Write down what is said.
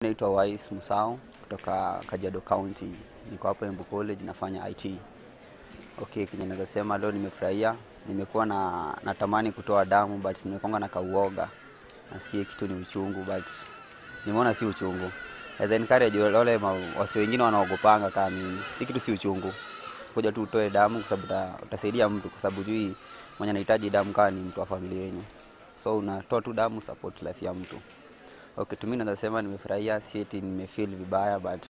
Naitwa Wais Musau kutoka Kajiado County. Niko hapa Embu College nafanya IT. Okay, kenye naweza sema leo nimefurahia. Nimekuwa na natamani kutoa damu but nimekonga na kauoga. Nasikia kitu ni uchungu but nimeona si uchungu. As encourage wale ma- wasi wengine wanaogopanga kama mimi. Hii kitu si uchungu. Kuja tu utoe damu kwa sababu uta- utasaidia mtu kwa sababu jui mwenye anahitaji damu kama ni mtu wa familia yenu. So unatoa tu damu support life ya mtu. Okay, tu mimi naweza sema nimefurahia, si eti nimefeel vibaya but